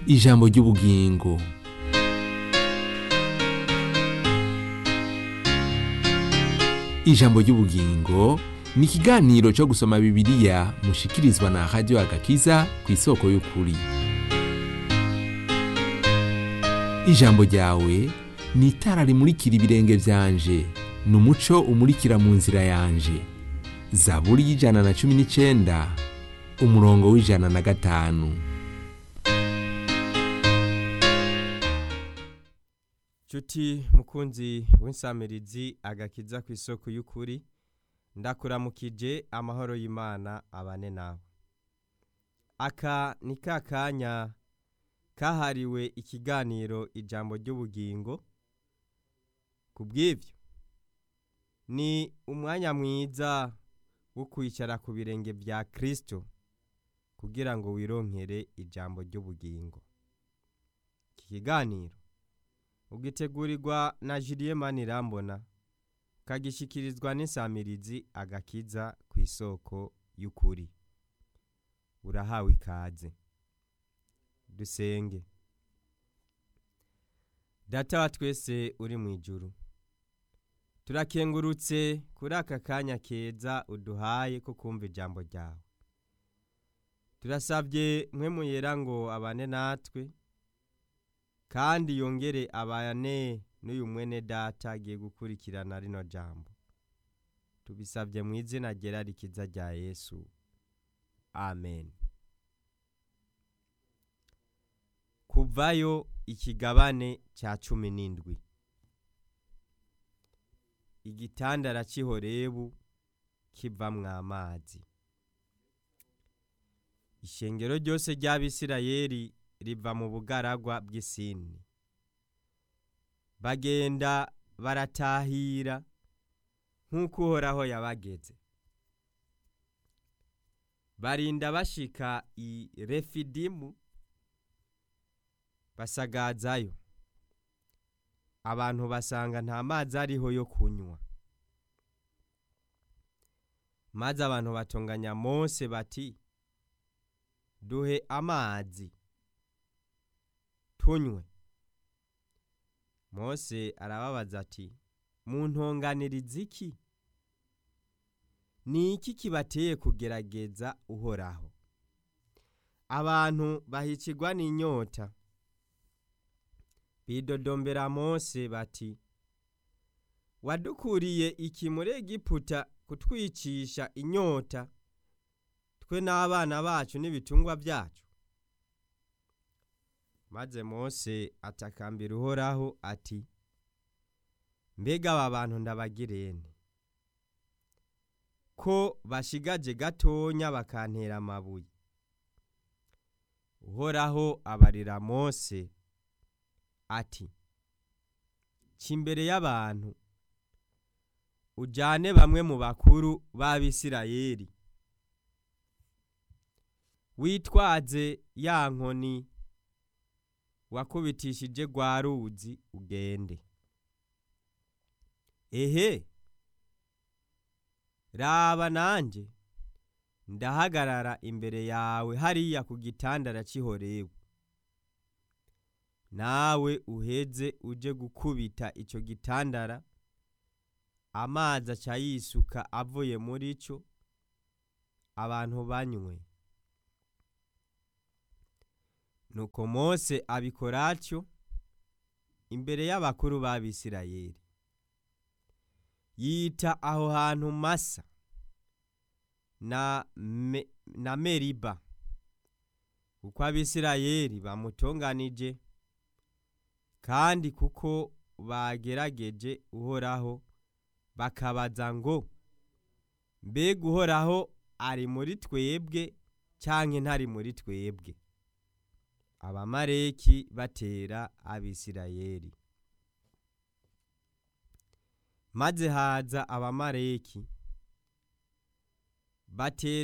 ijambo ry'ubugingo ijambo ry'ubugingo ni ikiganiro cyo gusoma bibiliya mushikirizwa na radiyo agakiza ku isoko y'ukuri ijambo ryawe ni itara rimurikira ibirenge byanje ni umuco umurikira mu nzira yanje zaburi y'ijana na cumi n'icyenda umurongo w'ijana na gatanu Cuti mukunzi w'insamirizi agakiza ku isoko y'ukuri ndakuramukije amahoro y'Imana abane nawe aka ni ka kanya kahariwe ikiganiro ijambo ry'ubugingo ku bw'ibyo ni umwanya mwiza wo kwicara ku birenge bya kirisito kugira ngo wironkere ijambo ry'ubugingo iki kiganiro ugitegurirwa na Julie Manirambona kagishyikirizwa n'insamirizi agakiza ku isoko y'ukuri urahawe ikaze dusenge data wa twese uri mu ijuru turakengurutse kuri aka kanya keza uduhaye ko kumva ijambo ryawe turasabye mwe muyera ngo abane natwe kandi yongere abane n'uyu mwene data agiye gukurikirana rino jambo tubisabye mu izina ryera rikiza rya yesu amen kuvayo ikigabane cya cumi n'indwi igitandara cy'ihorebu kivamwo amazi ishengero ryose ry'abisirayeli riva mu bugaragwa bw'isini bagenda baratahira nk'uko uhoraho yabageze barinda bashika i refidimu basagazayo abantu basanga nta mazi ariho yo kunywa maze abantu batunganya mose bati duhe amazi tunywe mose arababaza ati muntonganiriza iki ni iki kibateye kugerageza uhoraho abantu bahicirwa n'inyota bidodombera mose bati wadukuriye iki muri egiputa kutwicisha inyota twe n'abana bacu n'ibitungwa byacu maze mose atakambira uhoraho ati mbega aba bantu ndabagirene ko bashigaje gatonya bakantera amabuye uhoraho abarira mose ati imbere y'abantu ujyane bamwe mu bakuru b'abisirayeli witwaze ya nkoni wakubitishije rwa ruzi ugende ehe raba nanjye ndahagarara imbere yawe hariya ku gitandara cy'ihorebu nawe uheze uje gukubita icyo gitandara amazi aca yisuka avuye muri cyo abantu banywe nuko mose abikora atyo imbere y'abakuru b'abisirayeli yita aho hantu masa na, me, na meriba kuko abisirayeli bamutonganije kandi kuko bagerageje uhoraho bakabaza ngo mbega uhoraho ari muri twebwe cyangwa ntari muri twebwe abamareki batera abisirayeli maze haza abamareki batera